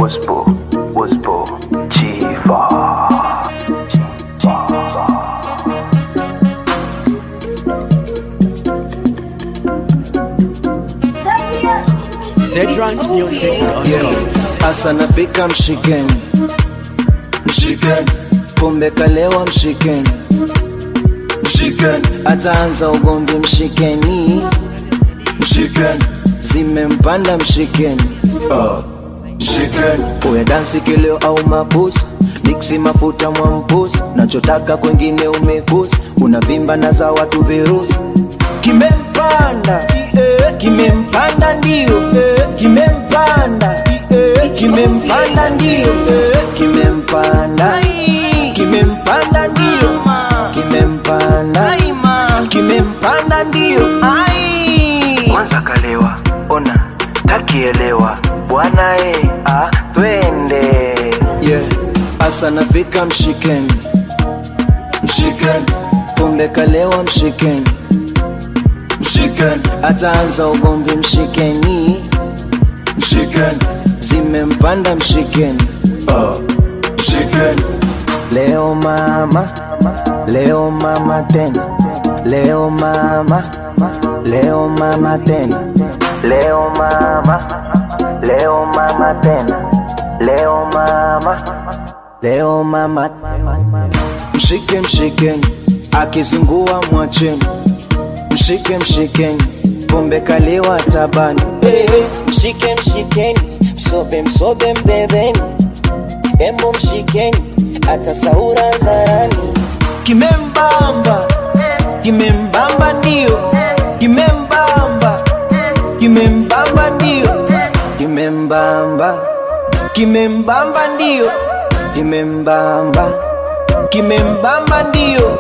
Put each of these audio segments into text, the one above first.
Waspo, Waspo, Chiva. Yeah. Asa nafika mshikeni, mshikeni, pombe kalewa mshikeni, mshikeni, ataanza ugomvi mshikeni, mshikeni, zimempanda mshikeni, uh. mshikeni, uwe dansi kileo au mabusu miksi mafuta mwampusi, nachotaka kwengine umekusi, unavimba na za watu virusi, kimempanda eh, kimempanda ndio eh, kimempanda eh, kimempanda ndio eh, kimempanda kimempanda ndio kimempanda kimempanda ndio Kwanza kalewa, ona, takielewa. Bwana e, ah, twende. yeah. Asa nafika mshikeni, mshikeni, pombe kalewa mshikeni, mshikeni, ataanza ugomvi mshikeni, mshikeni, zimempanda mshikeni, uh. mshikeni. Leo mama, leo mama tena, leo mama, leo mama tena, leo mama, leo mama tena, leo mama, leo mama. Mshike mshikeni, akizingua mwacheni, mshike mshikeni, pombe kaliwa tabani. mshike mshikeni msobe msobe mbebeni embo mshikeni hata saura zarani Kimembamba, kimembamba ndio, kimembamba, kimembamba ndio, kimembamba, kimembamba ndio, kimembamba, kimembamba ndio.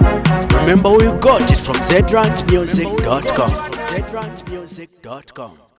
Remember where you got it from zrantsmusic.com. zrantsmusic.com.